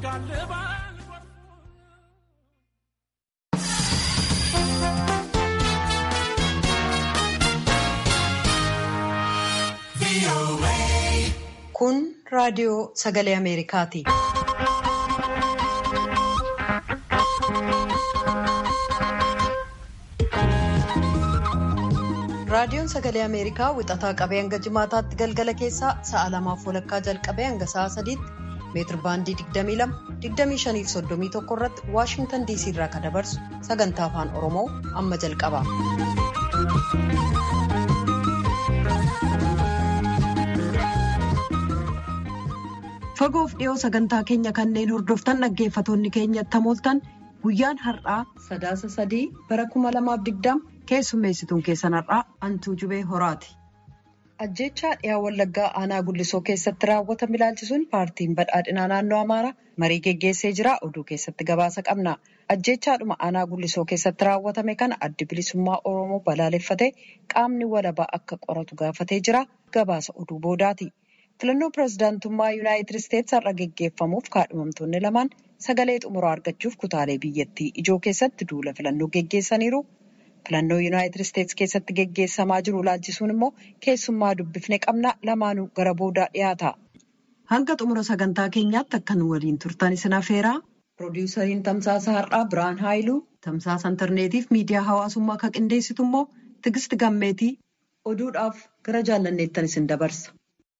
Kun raadiyoo sagalee Ameerikaati. Raadiyoon sagalee Ameerikaa wixataa qabee hanga jimaataatti galgala keessaa sa'a lamaaf walakkaa jalqabee hanga sa'a sadiitti meetir baandii 22 25 irratti Waashintan DC irraa kan dabarsu sagantaa afaan Oromoo amma jalqaba. Fagoof dhiyoo sagantaa keenya kanneen hordoftan dhaggeeffatoonni keenya tamooltan guyyaan har'aa sadaasa sadii bara 2020 keessummeessituun keessan har'aa Antuu Jubee Horaati. Ajjeechaa dhiyaa Wallaggaa aanaa Gullisoo keessatti raawwatame ilaalchisuun paartiin badhaadhinaa naannoo Amaaraa marii geggeessee jira. Oduu keessatti gabaasa qabna. Ajjeechaadhuma aanaa Gullisoo keessatti raawwatame kana addi bilisummaa Oromoo balaaleffatee qaamni walabaa akka qoratu gaafatee jira. Gabaasa oduu boodaati. Filannoo pirezidaantummaa Yuunaayitid Isteetsi har'a geggeeffamuuf kaadhimamtoonni lamaan sagalee xumuraa argachuuf kutaalee biyyattii ijoo keessatti duula filannoo geggeessaniiru. Filannoo Yuunaayitid Isteetsi keessatti geggeessamaa jiru ilaalchisuun immoo keessummaa dubbifne qabna lamaanuu gara boodaa dhiyaata. Hanga xumura sagantaa keenyaatti akka nu waliin turtan isin afeeraa. Piroodyusariin Tamsaasa Har'aa Birhaan Haayiluu, Tamsaasa Intarneetiif miidiyaa hawaasummaa kan qindeessitu immoo Tigist Gammeetii oduudhaaf gara jaallanneettan isin dabarsa.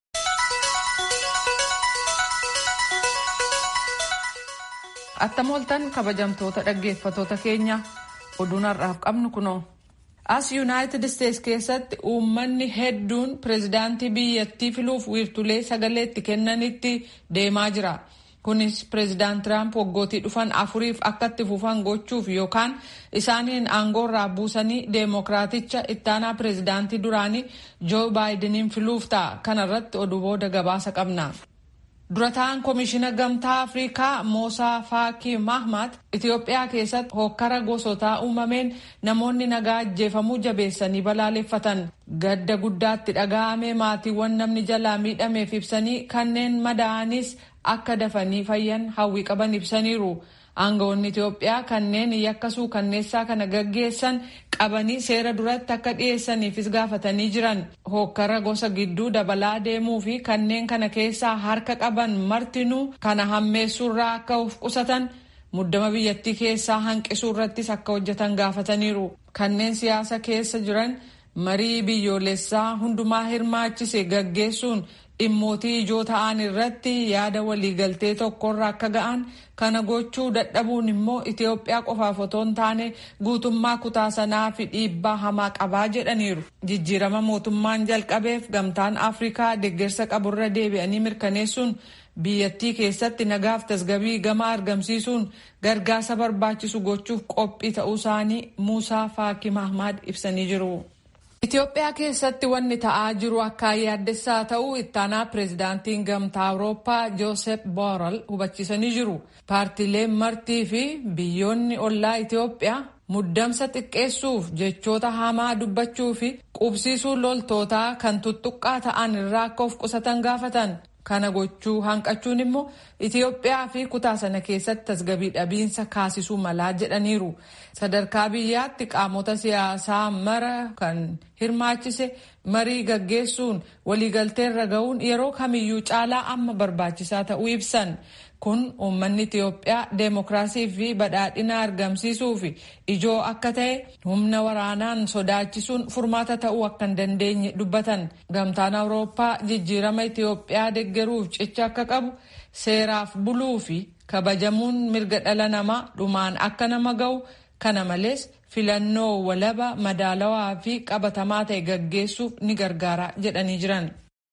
Attam ooltan kabajamtoota dhaggeeffatoota keenya oduun har'aaf qabnu kunoo. As Yuunaayitid Isteetsi keessatti uummanni hedduun pireezidaantii biyyattii filuuf wiirtulee sagalee itti kennanitti deemaa jira. Kunis pireezidaant Tiraamp waggootii dhufan afuriif akka itti fufan gochuuf yookaan isaaniin aangoorraa buusanii deemokiraaticha ittaanaa pireezidaantii duraanii Joo Baayidiniin filuuf ta'a. Kana irratti oduu booda gabaasa qabna. Durataan Komishina Gamtaa Afrikaa Moosaa Faakii Mahmad Itoophiyaa keessatti hokkara gosotaa uumameen namoonni nagaa ajjeefamuu jabeessanii balaaleffatan. Gadda guddaatti dhaga'ame maatiiwwan namni jalaa miidhameef ibsanii kanneen madaa'anis akka dafanii fayyan hawwii qaban ibsaniiru. Aangawoonni Itoophiyaa kanneen yakkasuu kanneessaa kana gaggeessan qabanii seera duratti akka dhiyeessaniifis gaafatanii jiran. Hokkara gosa gidduu dabalaa deemuu fi kanneen kana keessaa harka qaban martinuu kana hammeessuurraa akka of qusatan muddama biyyattii keessaa hanqisuu irrattis akka hojjetan gaafataniiru. Kanneen siyaasa keessa jiran marii biyyoolessaa hundumaa hirmaachise gaggeessuun dhimmootii ijoo ta'an irratti yaada waliigaltee tokkorra akka ga'an kana gochuu dadhabuun immoo Itoophiyaa qofaaf otoo hin taane guutummaa kutaa sanaa fi dhiibbaa hamaa qabaa jedhaniiru. Jijjiirama mootummaan jalqabeef gamtaan Afrikaa deeggarsa qaburra deebi'anii mirkaneessuun biyyattii keessatti nagaaf tasgabii gamaa argamsiisuun gargaarsa barbaachisu gochuuf qophii ta'uu isaanii Muusaa Faakii Mahmad ibsanii jiru. Itoophiyaa keessatti wanni ta'aa jiru akka yaaddessaa ta'uu ittaanaa pireezidaantiin gamtaa Awurooppaa Joosep Borrell hubachiisanii jiru. Paartiileen martii fi biyyoonni ollaa Itoophiyaa muddamsa xiqqeessuuf jechoota hamaa dubbachuu fi qubsiisuu loltootaa kan tuttuqqaa ta'an irraa akka of qusatan gaafatan. Kana gochuu hanqachuun immoo Itoophiyaa fi kutaa sana keessatti tasgabii dhabiinsa kaasisuu malaa jedhaniiru. Sadarkaa biyyaatti qaamota siyaasaa mara kan hirmaachise marii gaggeessuun waliigalteerra ga'uun yeroo kamiyyuu caalaa amma barbaachisaa ta'uu ibsan. Kun uummanni Itoophiyaa deemokiraasii fi badhaadhina argamsiisuuf ijoo akka ta'e humna waraanaan sodaachisuun furmaata ta'uu akka hin dandeenye dubbatan. Gamtaan Awurooppaa jijjiirama Itoophiyaa deeggaruuf cicha akka qabu seeraaf buluu fi kabajamuun mirga dhala namaa dhumaan akka nama ga'u kana malees filannoo walaba madaalawaa fi qabatamaa ta'e gaggeessuuf ni gargaara jedhanii jiran.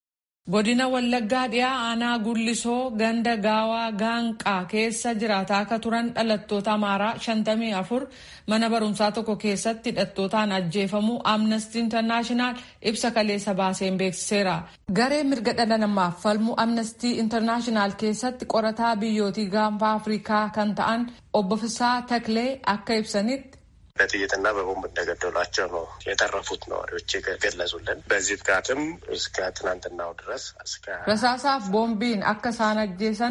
Godina Wallaggaa dhiyaa aanaa Gullisoo ganda gaawaa gaanqaa keessa jiraataa akka turan dhalattoota Amaaraa 54 mana barumsaa tokko keessatti hidhattootaan ajjeefamuu Amnesty International ibsa kaleessa baaseen beeksiseera. Garee mirga dhala namaaf falmu Amnesty International keessatti qorataa biyyootii gaanfaa Afrikaa kan ta'an obbo Fisaa Taklee akka ibsanitti በጥይትና በቦምብ እንደገደሏቸው ነው የተረፉት ነዋሪዎች የገለጹልን። በዚህ ጥቃትም እስከ ትናንትናው ድረስ እስከ Rasaasaaf boombiin akka isaan ajjeesan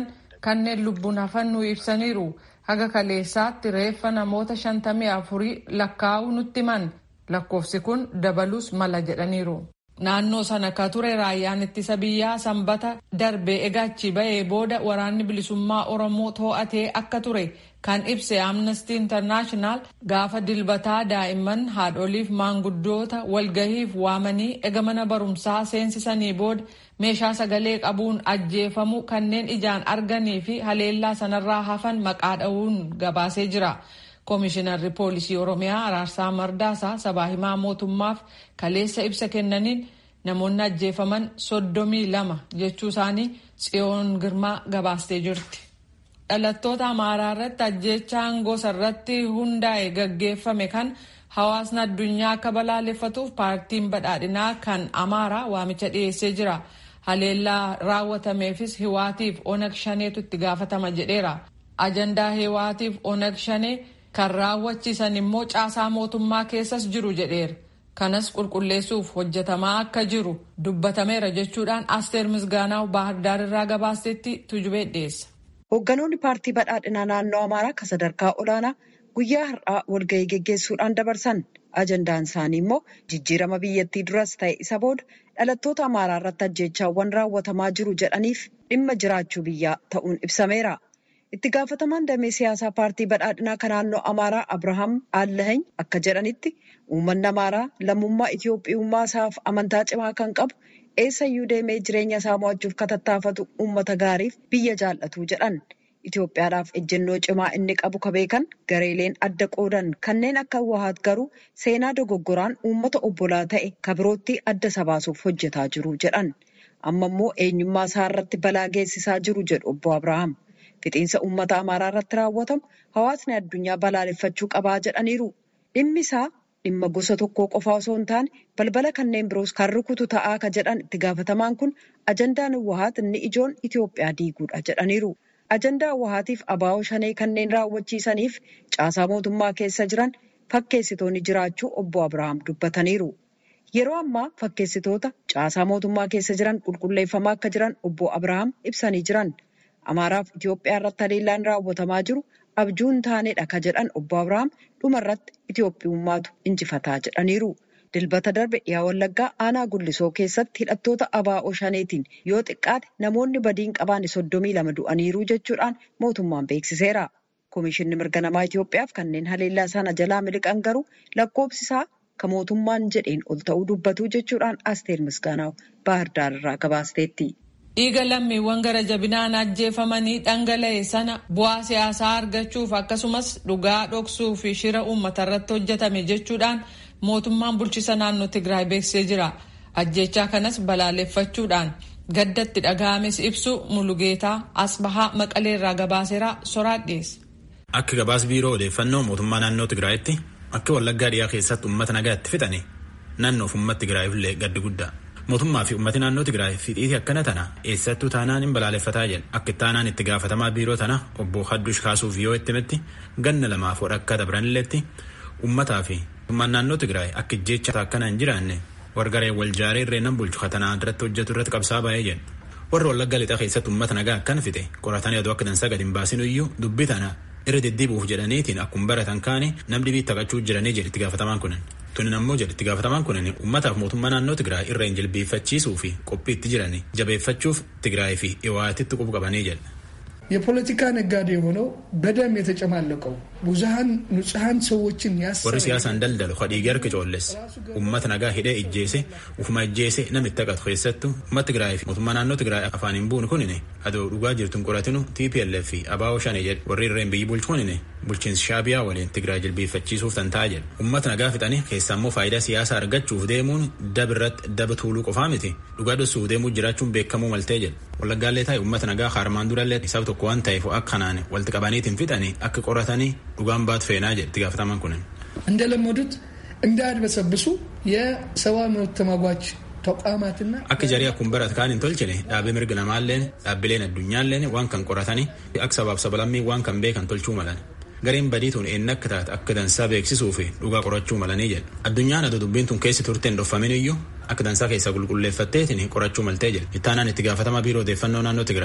kanneen lubbuun hafan nu ibsaniiru haga kaleessaatti reeffa namoota shantamii afurii lakkaa'uu nutti himan lakkoofsi kun dabaluus mala jedhaniiru. naannoo sana ka ture raayyaan ittisa biyyaa sanbata darbee egachi ba'ee booda waraanni bilisummaa oromoo too'atee akka ture kan ibse amnesty international gaafa dilbataa daa'imman haadholiif maanguddoota walgahiif waamanii ega mana barumsaa seensisanii booda meeshaa sagalee qabuun ajjeefamu kanneen ijaan arganii fi haleellaa sanarraa hafan maqaa dha'uun gabaasee jira. Koomishinarri poolisii Oromiyaa Araarsaa Mardaasaa sabaa himaa mootummaaf kaleessa ibsa kennaniin namoonni ajjeefaman soddomii lama jechuu isaanii tsiyoon girmaa gabaastee jirti. Dhalattoota Amaaraa irratti ajjeechaan gosa irratti hundaa'e gaggeeffame kan hawaasni addunyaa akka balaaleffatuuf paartiin badhaadhinaa kan Amaaraa waamicha dhiyeessee jira. Haleellaa raawwatameefis hiwaatiif onag shaneetu itti gaafatama jedheera. Ajandaa hiwaatiif onag shanee kan raawwachiisan immoo caasaa mootummaa keessas jiru jedheera. Kanas qulqulleessuuf hojjetamaa akka jiru dubbatameera jechuudhaan Asteer Misgaanaaw Baahirdaar irraa gabaastetti tujubee dhiyeessa. Hoogganoonni paartii badhaadhinaa naannoo Amaaraa kan sadarkaa olaanaa guyyaa har'aa walgahii geggeessuudhaan dabarsan. Ajandaan isaanii immoo jijjiirama biyyattii duras ta'e isa booda dhalattoota Amaaraa irratti ajjeechaawwan raawwatamaa jiru jedhaniif dhimma jiraachuu biyyaa ta'uun ibsameera. Itti gaafatamaan damee siyaasaa paartii badhaadhinaa kan naannoo Amaaraa Abrahaam Allahany akka jedhanitti uummanni Amaaraa lammummaa Itiyoophiyummaa isaaf amantaa cimaa kan qabu eessayyuu deemee jireenya isaa mo'achuuf katattaafatu uummata gaariif biyya jaallatu jedhan. Itoophiyaadhaaf ejjennoo cimaa inni qabu ka beekan gareeleen adda qoodan kanneen akka Wahaat garuu seenaa dogoggoraan uummata obbolaa ta'e ka birootti adda isa baasuuf hojjetaa jiru jedhan. Amma immoo eenyummaa isaa irratti balaa geessisaa jiru jedhu obbo Abrahaam. Fixiinsa uummata Amaaraa irratti raawwatamu hawaasni addunyaa balaaleffachuu qabaa jedhaniiru. Dhimmi isaa dhimma gosa tokkoo qofaa osoo hin taane balbala kanneen biroos kan rukutu ta'aa ka jedhan itti gaafatamaan kun ajandaan Wahaat inni ijoon Itoophiyaa diiguudha jedhaniiru. Ajandaa Wahaatiif abaa'oo shanee kanneen raawwachiisaniif caasaa mootummaa keessa jiran fakkeessitoonni jiraachuu obbo Abrahaam dubbataniiru. Yeroo ammaa fakkeessitoota caasaa mootummaa keessa jiran qulqulleeffamaa akka jiran obbo Abrahaam ibsanii jiran. Amaaraaf Itoophiyaa irratti haleellaan raawwatamaa jiru abjuu hin taanedha ka jedhan obbo Abrahaam dhuma irratti Itoophiyummaatu injifataa jedhaniiru. Dilbata darbe dhiyaa wallaggaa aanaa gullisoo keessatti hidhattoota abaa'oo shaneetiin yoo xiqqaate namoonni badiin qabaane soddomii lama du'aniiru jechuudhaan mootummaan beeksiseera. Komishinni mirga namaa Itoophiyaaf kanneen haleellaa sana jalaa miliqan garuu lakkoofsi isaa kan mootummaan jedheen ol ta'uu dubbatu jechuudhaan Asteer Misgaanaaw Baahirdaar irraa gabaasteetti. Dhiiga lammiiwwan gara jabinaan ajjeefamanii dhangala'e sana bu'aa siyaasaa argachuuf akkasumas dhugaa dhoksuu fi shira uummata irratti hojjetame jechuudhaan mootummaan bulchisa naannoo Tigraay beeksisee jira. Ajjechaa kanas balaaleffachuudhaan gaddatti dhaga'ames ibsu Mulugeetaa Asbahaa Maqalee irraa gabaaseera soraadheessa. Akka gabaas biiroo odeeffannoo mootummaa naannoo Tigraayitti akka wallaggaa dhiyaa keessatti uummata nagaa itti fixani naannoof uummata Tigraayillee gaddi guddaa. Mootummaa fi uummati naannoo Tigraay fixiitii akkana tana eessattuu taanaan hin balaaleffataa jedha. Akka itti aanaan itti gaafatamaa biiroo tana obbo Haddush kaasuuf yoo itti himetti ganna lamaaf wadhakka dabranilleetti uummataa fi mootummaan naannoo Tigraay akka jecha akkana hin jiraanne wargaree wal jaaree irree nan bulchu katanaa irratti hojjetu irratti qabsaa baay'ee jedhu. Warra wallagga lixaa keessatti uummata nagaa akkana fixe qoratanii aduu akka dansaa gadi hin baasin iyyuu dubbii tana irra deddeebi'uuf jedhaniitiin akkuma baratan kaane namni dhibii taphachuu jiranii jedhe itti gaafatamaan kunin. Tunin ammoo jedhe itti gaafatamaan kunin uummataaf mootummaa naannoo Tigraay irra hin jilbeeffachiisuu fi qophii itti jiranii jabeeffachuuf Tigraay fi Iwaatitti qubu qabanii jedhe. የፖለቲካ ነጋዴ የሆነው በደም የተጨማለቀው ብዙሀን ንጹሀን ሰዎችን ያስ warri siyaasaan daldalu kadhiigee harka coolles uummata nagaa hidhee ijjeese ufuma ijjeese namitti haqatu keessattu uummata Tigraay fi mootummaa naannoo Tigraay afaan hin buune kunine adoo dhugaa jirtun qoratinu TPLF fi ABO shane jedhe warri irreen biyyi bulchu kunine bulchiinsi shaabiyaa waliin Tigraay jilbeeffachiisuuf tanta'a jedhe uummata nagaa fixanii keessaa immoo faayidaa siyaasaa argachuuf deemuun dab irratti daba tuuluu qofaa miti dhugaa dhossuuf deemuu jiraachuun beekamuu maltee jedhe wallaggaallee taa'e uummata nagaa harmaan durallee isaaf tokko waan ta'eef akka kanaan walitti qabaniitiin fixanii akka qoratanii dhugaan baatu feenaa jedhe itti gaafatamaan kunin. እንደለመዱት እንዳያድበሰብሱ የሰብአዊ መብት ተሟጋች ተቋማትና akka jarii akkuma barate kaan hin tolchine dhaabbii mirga namaalleen dhaabbileen addunyaalleen waan kan qoratanii akka sabaaf sabalammii waan kan beekan tolchuu malan. gareen badiituun eenyu akka taate akka dansaa beeksisuu fi dhugaa qorachuu malanii jedhe addunyaan adoo dubbiin tun keessi turteen dhoffamin iyyuu akka dansaa keessaa qulqulleeffatteetiin qorachuu maltee jedhe ittaanaan itti gaafatamaa biiroo odeeffannoo naannoo Tigraay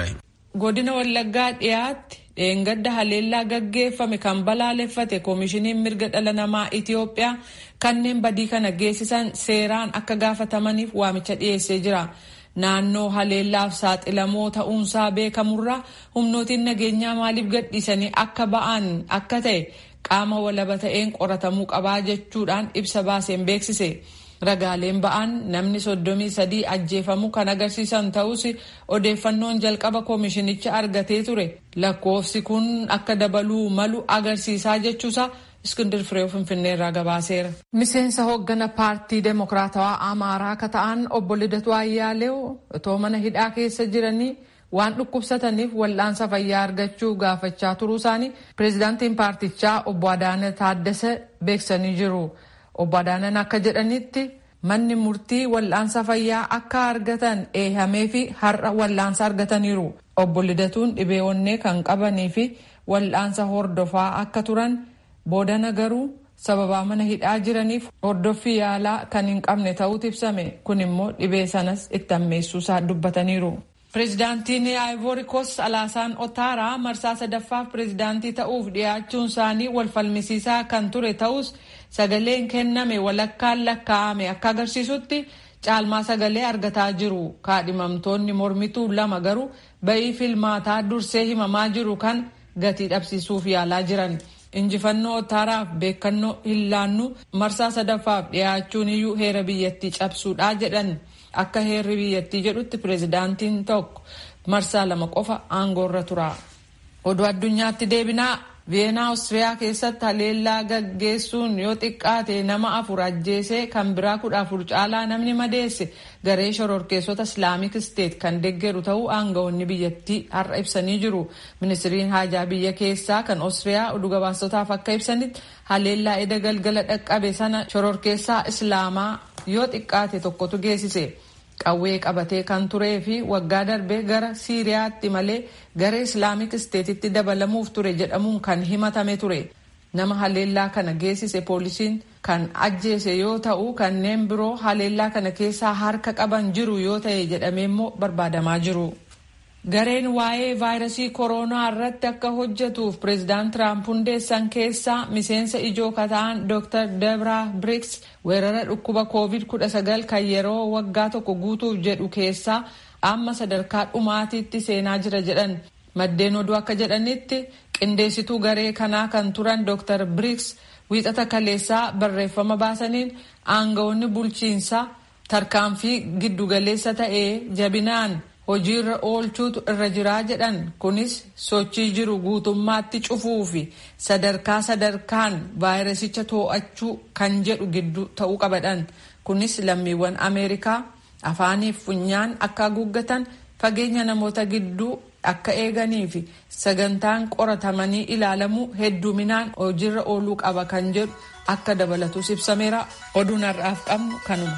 godina wallaggaa dhiyaatti dheengadda haleellaa gaggeeffame kan balaaleffate koomishiniin mirga dhala namaa itiyoophiyaa kanneen badii kana geessisan seeraan akka gaafatamaniif waamicha dhiyeessee jira. naannoo haleellaaf saaxilamoo ta'uunsaa beekamurraa humnootiin nageenyaa maaliif gadhiisanii akka ba'an akka ta'e qaama walaba ta'een qoratamuu qabaa jechuudhaan ibsa baaseen beeksise. ragaaleen ba'an namni soddomii sadii ajjeefamuu kan agarsiisan ta'us odeeffannoon jalqaba koomishinicha argatee ture lakkoofsi kun akka dabaluu malu agarsiisaa jechuusa iskindir firee finfinnee irraa gabaaseera. miseensa hooggana paartii deemokiraatawaa amaaraa akka ta'an obbo Lidatu Ayyaaleew otoo mana hidhaa keessa jiranii waan dhukkubsataniif wal'aansa fayyaa argachuu gaafachaa turuu isaanii pireezidaantiin paartichaa obbo Adaana Taaddasee beeksanii jiru. obbo Adaanan akka jedhanitti manni murtii wal'aansa fayyaa akka argatan eehamee fi har'a wal'aansa argataniiru. Obbo Lidatuun dhibee onnee kan qabanii fi wal'aansa hordofaa akka turan boodana garuu sababaa mana hidhaa jiraniif hordoffii yaalaa kan hin qabne ta'uutu ibsame kun immoo dhibee sanas itti ammeessuusaa dubbataniiru. Pireezidaantiin Ivory Coast Alaasaan Otaaraa marsaa sadaffaaf pireezidaantii ta'uuf dhiyaachuun isaanii wal falmisiisaa kan ture ta'us sagaleen kenname walakkaan lakkaa'ame akka agarsiisutti caalmaa sagalee argataa jiru. Kaadhimamtoonni mormituu lama garuu ba'ii filmaataa dursee himamaa jiru kan gatii dhabsiisuuf yaalaa jiran. Injifannoo Otaaraaf beekannoo hin laannu marsaa sadaffaaf dhiyaachuun iyyuu heera biyyattii cabsuudhaa jedhan. Akka heerri biyyattii jedhutti pireezidaantiin tokko marsaa lama qofa aangoorra tura. Oduu addunyaatti deebinaa Veenaa Awustiriyaa keessatti haleellaa gaggeessuun yoo xiqqaate nama afur ajjeesee kan biraa kudha afur caalaa namni madeesse garee shororkeessota Islaamik Isteet kan deeggaru ta'uu aangawoonni biyyattii har'a ibsanii jiru. Ministiriin haajaa biyya keessaa kan Awustiriyaa oduu gabaasotaaf akka ibsanitti haleellaa eda galgala dhaqqabe sana shororkeessaa Islaamaa yoo xiqqaate tokkotu geessise. Qawwee qabatee kan turee fi waggaa darbee gara Siiriyaatti malee garee Islaamik Isteetitti dabalamuuf ture jedhamuun kan himatame ture. Nama haleellaa kana geessise poolisiin kan ajjeese yoo ta'u kanneen biroo haleellaa kana keessaa harka qaban jiru yoo ta'e jedhamee immoo barbaadamaa jiru. Gareen waa'ee vaayirasii kooroonaa irratti akka hojjetuuf pireezidaant Tiraamp hundeessan keessaa miseensa ijoo kata'an Dr. Debra Briggs weerara dhukkuba COVID-19 kan yeroo waggaa tokko guutuuf jedhu keessaa amma sadarkaa dhumaatiitti seenaa jira jedhan. Maddeen oduu akka jedhanitti qindeessituu garee kanaa kan turan Dr. Briggs wiixata kaleessaa barreeffama baasaniin aangawoonni bulchiinsaa tarkaanfii giddugaleessa ta'ee jabinaan hojiirra oolchuutu irra jiraa jedhan kunis sochii jiru guutummaatti cufuu fi sadarkaa sadarkaan vaayirasicha too'achuu kan jedhu gidduu ta'uu qabadhan kunis lammiiwwan ameerikaa afaaniif funyaan akka haguuggatan fageenya namoota gidduu akka eeganii fi sagantaan qoratamanii ilaalamuu hedduminaan hojiirra ooluu qaba kan jedhu akka dabalatus ibsameera oduun har'aaf qabnu kanuma.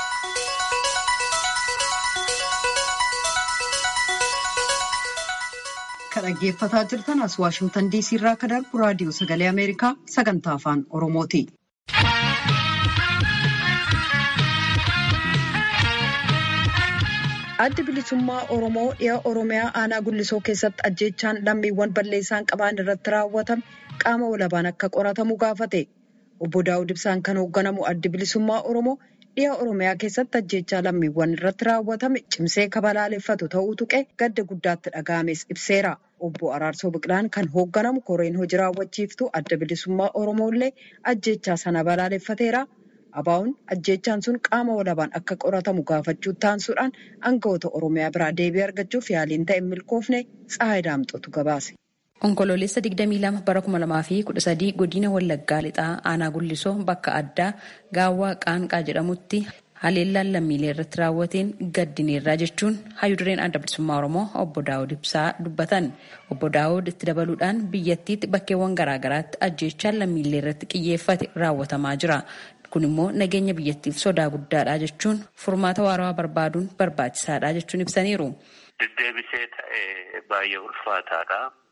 Kan dhaggeeffataa jirtan as Waashimtan diisii irraa kan darbu raadiyoo sagalee Ameerikaa sagantaa afaan Oromooti. Addi bilisummaa Oromoo dhiha Oromiyaa aanaa Gullisoo keessatti ajjeechaan lammiiwwan balleessaan qaban irratti raawwatame qaama walabaan akka qoratamu gaafate. Obbo Daawud Ibsaan kan hoogganamu addi bilisummaa Oromoo dhiha Oromiyaa keessatti ajjeechaa lammiiwwan irratti raawwatame cimsee kabalaaleffatu ta'uu tuqee gadda guddaatti dhaga'ames ibseera. Obbo Araarsoo Biqilaan kan hoogganamu koreen hojii raawwachiiftuu adda bilisummaa Oromoo illee ajjeechaa sana balaaleffateera. Abaa'uun ajjeechaan sun qaama walabaan akka qoratamu gaafachuu taansuudhaan aangawoota Oromiyaa biraa deebii argachuuf yaaliin ta'e milkoofne Tsahaay Daamxotu gabaase. Onkoloolessa 22 bara 2013 godina Wallaggaa lixaa aanaa Gullisoo bakka addaa gaawwaa qaanqaa jedhamutti haleellaan lammiilee irratti raawwateen gaddineerraa jechuun hayyudureen adda bilisummaa Oromoo obbo Daawud Ibsaa dubbatan. Obbo Daawud itti dabaluudhaan biyyattiitti bakkeewwan garaagaraatti ajjeechaan lammiilee irratti xiyyeeffate raawwatamaa jira. Kun immoo nageenya biyyattiif sodaa guddaadha jechuun furmaata waarawaa barbaaduun barbaachisaadha jechuun ibsaniiru. Deddeebisee ta'e baay'ee ulfaataadha.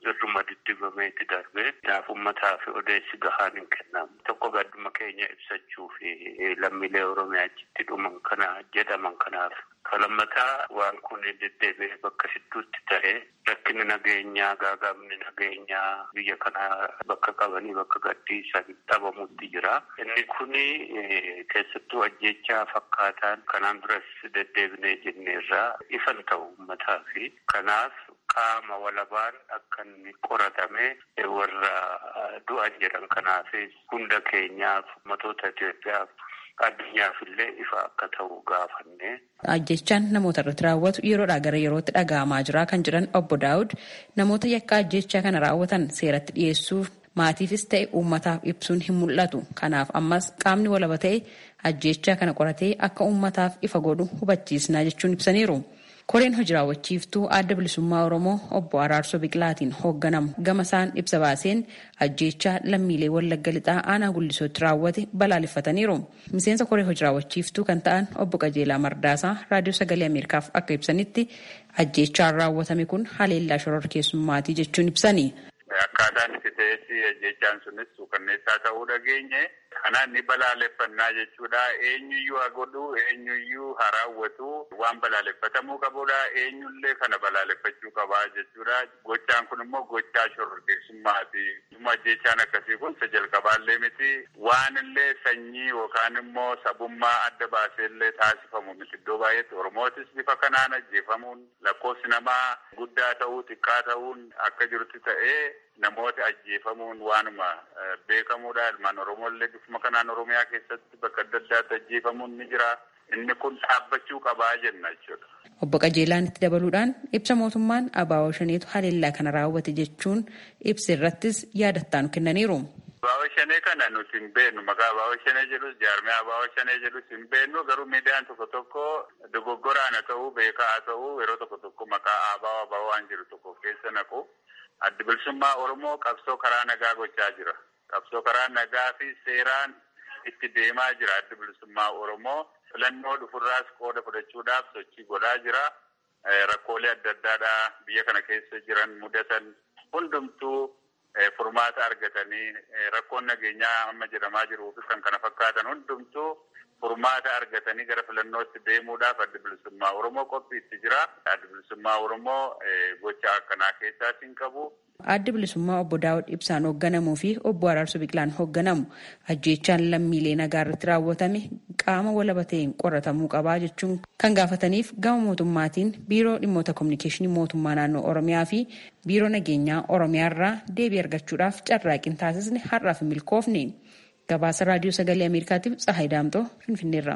irruma diddibameeti darbee kanaaf uummataa fi odeessi gahaan hin kennamu. Tokko gadduma keenya ibsachuu fi lammiilee Oromiyaa achitti dhuman kana jedhaman kanaaf. Kalammataa waan kun deddeebi'ee bakka hedduutti ta'ee rakkinni nageenyaa gaagaabni nageenyaa biyya kana bakka qabanii bakka gadhiisan dhabamutti jira. Inni kuni keessattuu ajjechaa fakkaataan kanaan duras deddeebinee jenneerraa ifan ta'u uummataa fi kanaaf qaama walabaan akka inni qoratame warra du'an jedhan kanaafis hunda keenyaaf ummatoota Itoophiyaaf addunyaaf illee ifa akka ta'u gaafanne. Ajjechaan namoota irratti raawwatu yeroodhaa gara yerootti dhaga'amaa jira kan jedhan obbo Daawud namoota yakka ajjechaa kana raawwatan seeratti dhiyeessuuf maatiifis ta'e uummataaf ibsuun hin mul'atu. Kanaaf ammas qaamni walaba ta'e ajjechaa kana qoratee akka uummataaf ifa godhu hubachiisnaa jechuun ibsaniiru. koreen hojii raawwachiiftuu adda bilisummaa oromoo obbo araarsoo biqilaatiin hoogganamu gama isaan ibsa baaseen ajjechaa lammiilee wallagga lixaa aanaa guddisootti raawwate balaaleffataniiru miseensa koree hojii raawwachiiftuu kan ta'an obbo qajeelaa mardaasaa raadiyoo sagalee ameerikaaf akka ibsanitti ajjechaan raawwatame kun haleellaa shororkeessummaatii jechuun ibsani. Akkaataan itti ta'etti ajjechaan sunis suukanneessaa ta'uu dhageenye. Kanaan ni balaaleffannaa jechuudha. Eenyuyyuu haa godhu, eenyuyyuu haa raawwatu waan balaaleffatamuu qabudha. Eenyullee kana balaaleffachuu qabaa jechuudha. Gochaan kun immoo gochaa shororkeessummaati. Ajjechaan akkasii kun isa jalqabaallee miti. Waan illee sanyii yookaan immoo sabummaa adda baaseellee taasifamu miti. Iddoo baay'eetti Oromootis bifa kanaan ajjeefamuun lakkoofsi namaa guddaa ta'uu xiqqaa ta'uun akka jirutti ta'ee namoota ajjeefamuun waanuma beekamuudha. Ilmaan Oromooillee bifuma kanaan Oromiyaa keessatti bakka adda addaatti ajjeefamuun ni jira. Inni kun dhaabbachuu qabaa jenna jechuudha. Obbo Qajeelaan itti dabaluudhaan ibsa mootummaan Abaawoo Shaneetu haleellaa kana raawwate jechuun ibsa irrattis yaadattaanu kennaniiru. Abaawoo Shanee kana nuti hin beeknu maqaa Abaawoo Shanee jedhus jaarmee Abaawoo Shanee jedhus hin beeknu garuu miidiyaan tokko tokko dogoggoraan haa ta'uu beekaa haa ta'uu yeroo tokko tokko maqaa Abaawoo Abaawoo waan jiru tokko keessa naqu. Addi bilisummaa Oromoo qabsoo karaa nagaa gochaa jira. Qabsoo karaa nagaa fi seeraan itti deemaa jira addi bilisummaa Oromoo. Filannoo dhufurraas qooda fudhachuudhaaf sochii godhaa jira. Rakkoolee adda addaadhaa biyya kana keessa jiran mudatan hundumtuu furmaata argatanii rakkoon nageenyaa amma jedhamaa jiruu fi kan kana fakkaatan hundumtuu furmaata argatanii gara filannootti deemuudhaaf addi bilisummaa Oromoo qophiitti jira. Addi bilisummaa Oromoo gocha akkanaa keessaas hin qabu. Addi bilisummaa obbo Daawud Ibsaan hoogganamuu fi obbo Araarsoo Biqilaan hoogganamu ajjechaan lammiilee nagaa irratti raawwatame qaama walaba ta'een qoratamuu qabaa jechuun kan gaafataniif gama mootummaatiin biiroo dhimmoota kominikeeshinii mootummaa naannoo Oromiyaa fi biiroo nageenyaa Oromiyaa irraa deebii argachuudhaaf carraaqqiin taasisne har'aaf hin milkoofne. Gabaasa raadiyoo sagalee Ameerikaatiif Tsahaay Daamtoo Finfinneerra.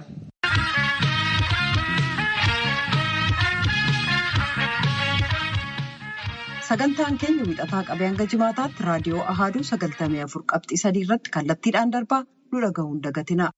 Sagantaan keenya wixataa qabee hanga jimaataatti raadiyoo Ahaaduu sagaltamii afur qabxii sadii irratti kallattiidhaan darbaa nu dhaga'uun dagatina.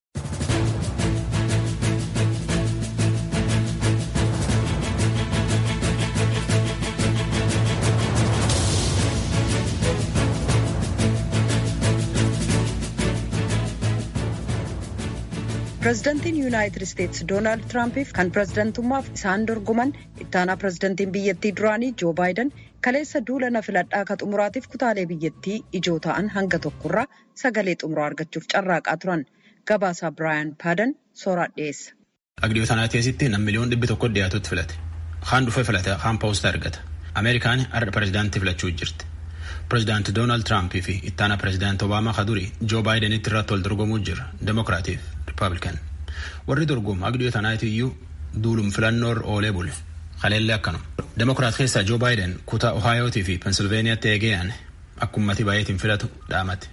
Pireezidantiin Yuunaayitid Isteetsi Doonaald Tiraampiif kan pireezidantummaaf isaan dorgoman ittaanaa pireezidantiin biyyattii duraanii Joo Baayiden kaleessa duula na filadhaa ka xumuraatiif kutaalee biyyattii ijoo ta'an hanga tokkorraa sagalee xumuraa argachuuf carraaqaa turan. Gabaasaa Biraayan Paadan sooraa dhiyeessa. Agdiyoo sanaa keessatti nam miliyoon dhibbi tokko dhiyaatutti filate. Haan dhufee filate haan poostaa argata. Ameerikaan har'a pireezidaantii filachuu jirti. Pireezidaanti Doonaald Tiraampii fi ittaana pireezidaanti Obaamaa kaduri Joo Baayidenitti irratti wal dorgomuu jira. Demokiraatiif Rippaabilikan. Warri dorgomu agdiyoo tanaati iyyuu duulum filannoo oolee bule. Kaleellee akkanuma. Demokiraat keessaa Joo Baayiden kutaa Ohaayootii fi Pensilveeniyaatti eegeen akka uummatii baay'eetiin filatu dhaamate.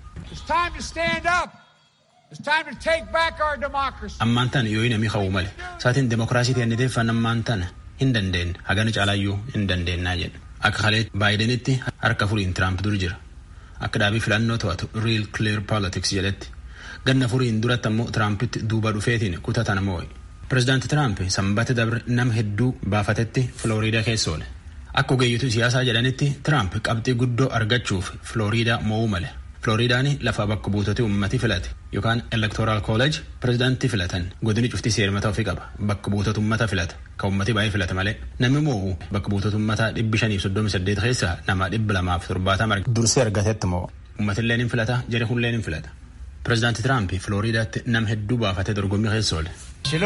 Ammaan tana yoo namni hawwu malee saatiin demokiraasii teenniteeffan ammaan tana hin dandeenye hagana caalaayyuu hin dandeennaa jedha. Akka kalee baayidenitti harka furiin Tiraamp dur jira. Akka dhaabii filannoo to'atu Real Clear Politics jedhetti. Ganna furiin duratti ammoo Tiraampitti duuba dhufeetiin kutatan moo'e. Pireezidaanti Tiraamp sanbata dabre nama hedduu baafatetti Filooriidaa keessa oole. Akka ogeeyyituu siyaasaa jedhanitti Tiraamp qabxii guddoo argachuuf Filooriidaa mo'uu male. Filooriidaan lafa bakka buutota uummatii filate yookaan elektoraal kooleej pireezidaantii filatan godini cufti seermata ofii qaba bakka buutota uummata filata kan uummatni baay'ee filate malee namni moo'u bakka buutota uummataa dhibbi shaniif soddomi saddeet keessaa nama dhibba lamaaf torbaatama dursee argatetti moo uummatillee ni filata jari hullee ni filata. Pireezidaanti Tiraamp Filooriidaatti nama hedduu baafatee dorgommii keessa oole.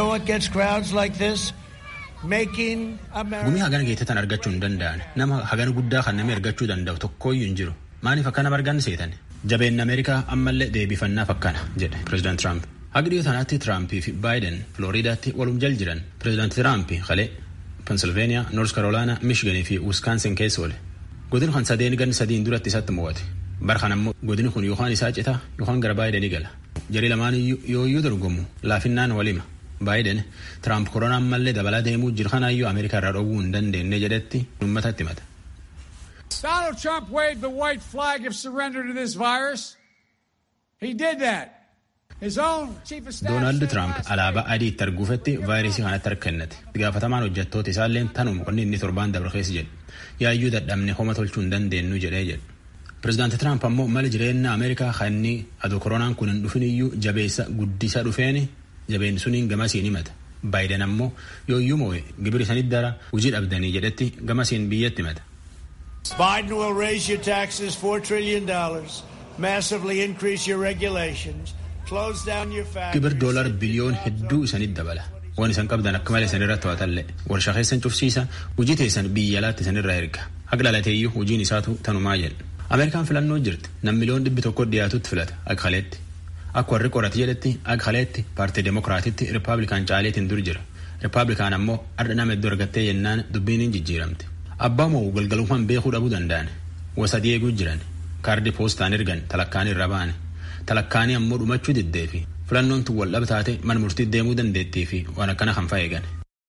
Gumii hagana geettetan argachuu hin danda'an nama hagana guddaa kan namni argachuu danda'u tokkooyyuu hin jiru maaliif akka nama argan seetan jabeenni Ameerikaa ammallee deebifannaaf akkana jedhe Pireezidaanti Tiraamp. Haga dhiyoo tanaatti Tiraampii fi Baayiden Filooriidaatti walum jal jiran Pireezidaanti Tiraamp kalee Pensilveeniyaa, Noors Karoolaanaa, Miishiganii fi Wiskaansin keessa oole. Godin kan sadeen gan sadiin duratti isatti mo'ate. Bara kana immoo godini kun yookaan isaa citaa yookaan gara Baayidenii gala. Jarii lamaan yooyyuu dorgomu laafinnaan walima. Baayiden Tiraamp koronaan mallee dabalaa deemuu jiru kanaayyuu Ameerikaa irraa dhoowwuu hin dandeenye jedhetti uummatatti himata. Donald Trump waved the white flag of surrender to this virus. He did that. Doonaald Tiraamp alaabaa adii itti arguufetti vaayirasii kanatti harka kennate. Gaafatamaan hojjettoota isaallee tanuma qonni inni torbaan dabre keessa jedhe. Yaayyuu dadhabne homa tolchuu hin dandeenyu jedhee jedhe. Pireezidaanti Tiraamp ammoo mala jireenya Ameerikaa kan inni aduu koronaan kun hin dhufin iyyuu jabeessa guddisa dhufeen jabeenni suniin gamasiin himata. Baayiden ammoo yooyyuu moo'e gibiri sanitti dara hojii dhabdanii jedhetti gamasiin biyyatti himata. Biden will raise your taxes $4 trillion, massively increase your regulations, close down your factories. Gibir doolar biliyoon hedduu isanitti dabala. Waan isan qabdan akka malee isan irratti to'atallee warshaa keessan cufsiisa hojii teessan biyya alaatti isan irraa erga. Haga dhalateeyyuu hojiin isaatu tanumaa jedha. Ameerikaan filannoo jirti. Nam miliyoon dhibbi tokko dhiyaatutti filata akka kaleetti. Akka warri qorate jedhetti akka kaleetti paartii Demokiraatitti Rippaabilikaan caaleetiin dur jira. Rippaabilikaan ammoo har'a nama iddoo argattee jennaan dubbiin hin jijjiiramte. Abbaa moo galgalummaan beekuu dhabuu danda'an. Wasadii eeguu jiran. Kaardii poostaan ergan talakkaanii irra baane. Talakkaanii ammoo dhumachuu diddee fi filannoon tun wal dhabtaate mana murtii deemuu dandeettii fi waan akkana kan fa'eegan.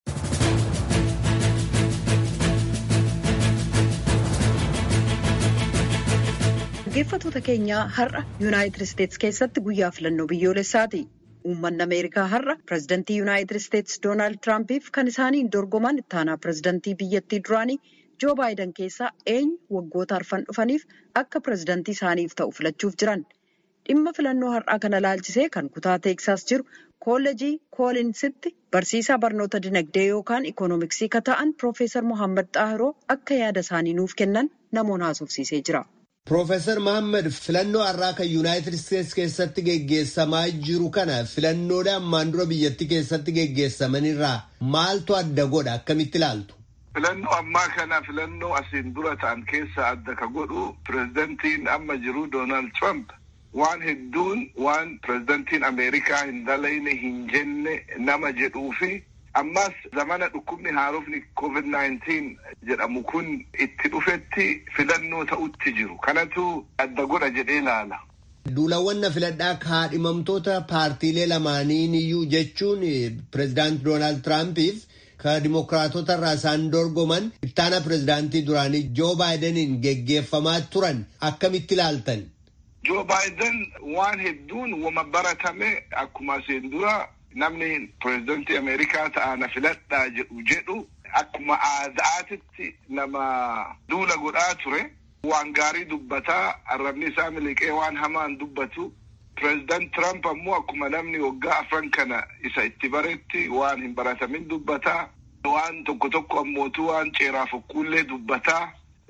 Dhaggeeffattoota keenyaa har'a Yuunaayitid Isteetsi keessatti guyyaa filannoo biyyoolessaati. Uummanni Ameerikaa har'a pireezidantii Yuunaayitid Isteetsi Doonaald Tiraampiif kan isaaniin dorgoman ittaanaa pireezidantii biyyattii duraanii Joo Baayiden keessaa eenyu waggoota arfan dhufaniif akka pireezidantii isaaniif ta'u filachuuf jiran. Dhimma filannoo har'aa kana laalchisee kan kutaa Teeksaas jiru koolleejii Koolinsitti barsiisaa barnoota dinagdee yookaan ikoonomiksii kan ta'an Piroofeesar Mohaammed Xaahiroo akka yaada isaanii nuuf kennan namoonni haasofsiisee jira. Piroofeesar Mohaammed filannoo har'aa kan Yuunaayitid Isteetsi keessatti geggeessamaa jiru kana filannoodha ammaan dura biyyattii keessatti geggeessamanirraa maaltu adda godha akkamitti ilaaltu? Filannoo ammaa kana filannoo asiin dura ta'an keessa adda ka godhu pireezidantiin amma jiru Doonaald Trump waan hedduun waan pireezidantiin Ameerikaa hin dalayne hin jenne nama jedhuu fi ammas zamana dhukkubni haarofni COVID-19 jedhamu kun itti dhufetti filannoo ta'utti jiru. Kanatu adda godha jedhee ilaala. Duulawwan na filadhaa kaadhimamtoota paartiilee lamaaniin iyyuu jechuun pireezidaanti Doonaald Tiraampiif ka dimokiraatota irraa isaan dorgoman ittaana pireezidaantii duraanii Joo Baayideniin geggeeffamaa turan akkamitti ilaaltan? Joo Baayiden waan hedduun wama baratame akkuma asiin dura namni pireezidantii Ameerikaa ta'ana filadhaa jedhu jedhu akkuma aadaatitti nama duula godhaa ture. Waan gaarii dubbataa arrabni isaa miliqee waan hamaan dubbatu. Pireezidaant Tiraamp ammoo akkuma namni waggaa afran kana isa itti baretti waan hin baratamin dubbataa. Waan tokko tokko ammootu waan ceeraa fokkuullee dubbataa.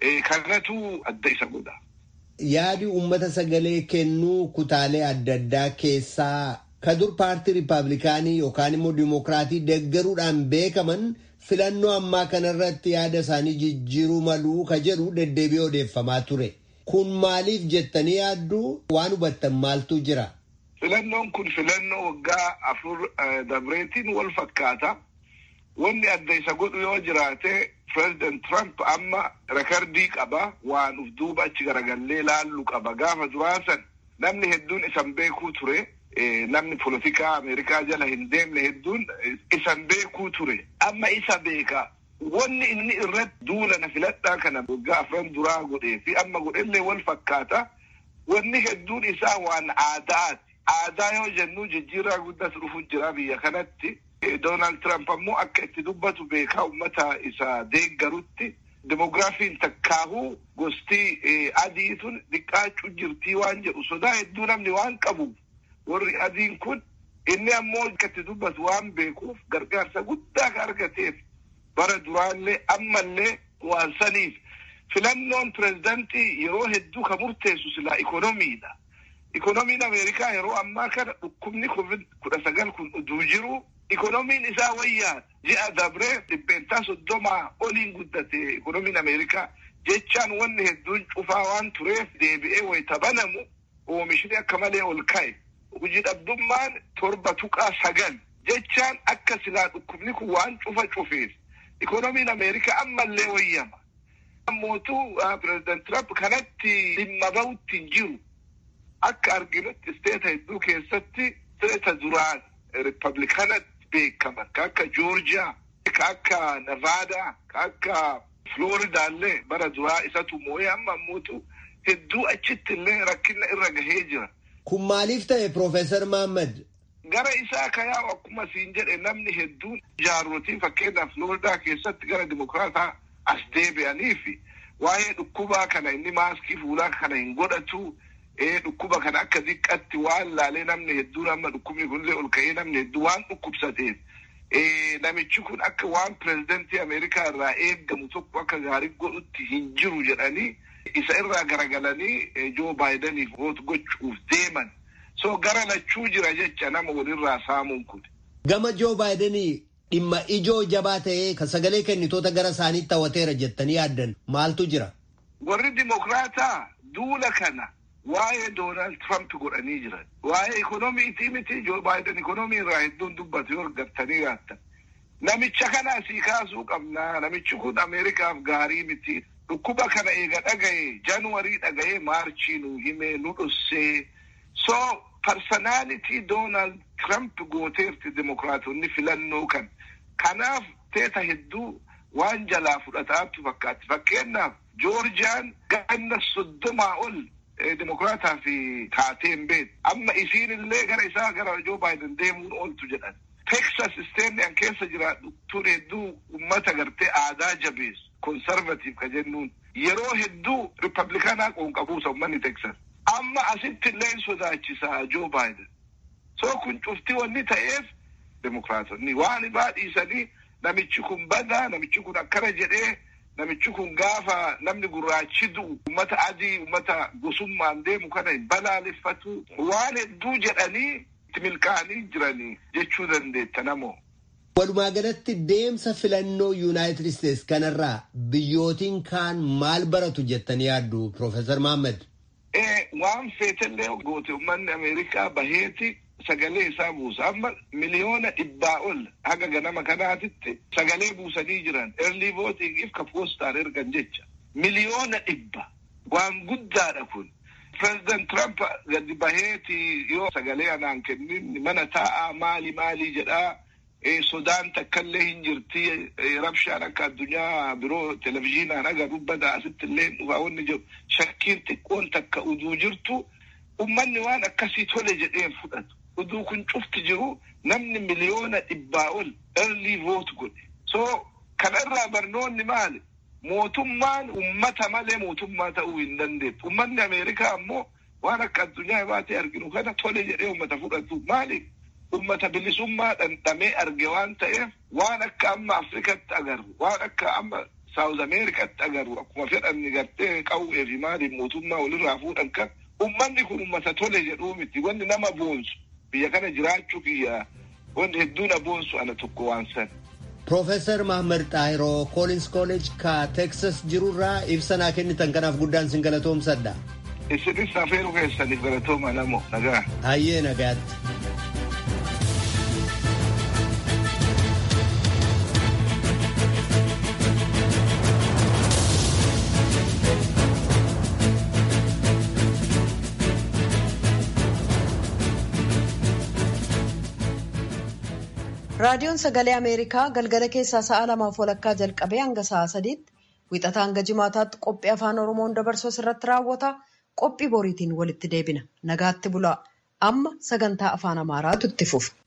Kanatu adda isa godha. Yaadi uummata sagalee kennuu kutaalee adda addaa keessaa ka dur paartii riippaabilikaanii yookaan immoo diimokiraatii deggaruudhaan beekaman filannoo ammaa kanarratti yaada isaanii jijjiiruu maluu ka jedhu deddeebi'ee odeeffamaa ture. Kun maaliif jettanii yaaddu waan hubattan maaltu jira? Filannoon kun filannoo waggaa afur dabreetiin wal fakkaata. Wanni adda isa godhu yoo jiraate Pireezidaant Trump amma rekardii qaba waan uf duuba achi garagallee laallu qaba gaafa duraasan namni hedduun isan beekuu ture. namni polotikaa Ameerikaa jala hin deemne hedduun isan beekuu ture. Amma isa beeka. Wanni inni irratti duula na filadhaa kana waggaa afran duraa godhee fi amma godhellee wal fakkaata. Wanni hedduun isaa waan aadaati. Aadaa yoo jennu jijjiirraa guddatu dhufu jira biyya kanatti. Doonaald Tiraamp ammoo akka itti dubbatu beekaa uummata isa deeggarutti. Demogiraafiin takkaahuu gosti adii sun xiqqaachuu jirtii waan jedhu sodaa hedduu namni waan qabuuf. warri adiin kun inni ammoo akka itti dubbatu waan beekuuf gargaarsa guddaa ka argateef bara duraallee ammallee waan saniif filannoon pirezidantii yeroo hedduu ka murteessu silaa ikonomiidha. Ikonomiin Ameerikaa yeroo ammaa kana dhukkubni covid kudha sagal kun uduu jiru ikonomiin isaa wayyaadha. Ji'a dabree dhibbeentaa soddomaa oliin guddate ikonomiin Ameerikaa jechaan wanni hedduun cufaa waan tureef deebi'ee wayita banamu oomishni akka malee ol ka'e. Hojii dhabdummaan torba tuqaa sagal jechaan akka silaa dhukkubni kun waan cufa cufeef ikonomiin Ameerikaa ammallee wayyama. Mootuu pireezidant Trump kanatti dhimma bahutti hin jiru. Akka arginutti isteeta hedduu keessatti isteeta duraan riippablikaanatti beekaman ka akka joorjiyaa ka akka nevaadaa ka akka Flooridaallee bara duraa isatu moo'ee amma mootu hedduu achitti illee rakkina irra gahee jira. Kun maaliif ta'e Profeesar Mahammad? Gara isaa kayaa akkuma siin jedhe namni hedduun jaarrotii fakkeenyaaf Flooridaa keessatti gara dimokiraataa as deebi'anii fi waa'ee dhukkubaa kana inni maaskii fuulaa kana hin godhatu dhukkuba kana akka diqqatti waan laalee namni hedduun amma dhukkubni kunillee ol ka'ee namni hedduu waan dhukkubsateef namichi kun akka waan pirezidantii Ameerikaa irraa eeggamu tokko akka gaarii godhutti hin jiru jedhanii isa irraa garagalanii Joo Baayidaniif voot gochuuf deeman. So gara lachuu jira jecha nama walirraa saamuun kun. Gama Joo Baayidanii dhimma ijoo jabaa ta'ee kan sagalee kennitoota gara isaaniitti hawwateera jettanii yaaddan maaltu jira? Warri Dimokiraataa duula kana waa'ee Doonaald Trump godhanii jiran. Waa'ee ikonomiitii miti Joo Baayiden ikonomii irraa hedduun dubbatu yoo argattanii yaattan. Namicha kana asii kaasuu qabna. Namichi kun Ameerikaaf gaarii miti. Dhukkuba kana eega dhagaye Januwarii dhagaye Maarchii nu hime nu dhussee. So parsonaalitii Doonaald Trump gooteerti Dimokiraatonni filannoo kan. Kanaaf teeta hedduu waan jalaa fudhataatu fakkaatti. Fakkeenyaaf Joorjiyaan ganna soddomaa ol Dimokiraataa fi taateen beeku. Amma isiin illee gara isaa gara Joo Baayiden deemuun ooltu jedhan. Texas isteenni an keessa jiraadhu tun hedduu uummata gartee aadaa jabeessu. Konsarvatiif ka jennuun. Yeroo hedduu Riippablikaanaa qoonqabuusa uummanni Texas. Amma asitti illee sodaachisaa Joo Baayiden. So kun cufti wanni ta'eef Dimokiraatonni waan baadhiisanii namichi kun badaa namichi kun akkana jedhee namichi kun gaafa namni gurraachi du'u ummata adii ummata gosummaan deemu kana hin balaaleffatu waan hedduu jedhanii itti milkaa'anii jiranii jechuu dandeetta namoo. Walumaa galatti deemsa filannoo Yuunaayitid Isteets kanarraa biyyootiin kaan maal baratu jettanii yaaddu Profeesar Mahammad? Waan feetellee goote uummanni Ameerikaa baheeti sagalee isaa buusa. Amma miliyoona dhibbaa ol haga ganama kanaatitti sagalee buusanii jiran early voting ka poostaan ergan jecha. Miliyoona dhibba waan guddaadha kun. President Trump gadi baheeti yoo sagalee anaan kennin mana taa'aa maali maali jedhaa sodaan takkallee hin jirti rabshaan akka addunyaa biroo televizyiinaan agarru badaa asitti illee dhufaa wanni jiru shakkiin xiqqoon takka uduu jirtu ummanni waan akkasii tole jedheen fudhatu. uduu kun cufti jiru namni miliyoona dhibbaa ol early vote godhe. So kanarraa barnoonni maali? Mootummaan ummata malee mootummaa ta'uu hin dandeettu. Ummanni Ameerikaa ammoo waan akka addunyaa baatee arginu kana tole jedhee ummata fudhatu. Maali? Ummata bilisummaa dhandhamee arge waan ta'eef waan akka amma Afrikatti agarru, waan akka amma Saawuz Ameerikaatti agarru akkuma fedhanni gartee qawwee fi maaliif mootummaa walirraa fuudhan kan ummanni kun ummata tole jedhuu miti. Wanni nama boonsu. biyya kana jiraachuu kiyya wanti hedduu na boonsu ana tokko waan san. Profeesar Mahammad Xaahiroo Koolins Kooleej ka Teksas jirurraa ibsa naa kennitan kanaaf guddaan sin galatoomsadha. Isinis afeeruu keessaniif galatooma namo nagaa. Hayyee nagaatti. raadiyoon sagalee ameerikaa galgala keessaa sa'a lamaaf walakkaa jalqabee hanga sa'a sadiitti wixataa hanga jimaataatti qophii afaan oromoon dabarsu irratti raawwata qophii boriitiin walitti deebina nagaatti bulaa amma sagantaa afaan amaaraatu itti fufa.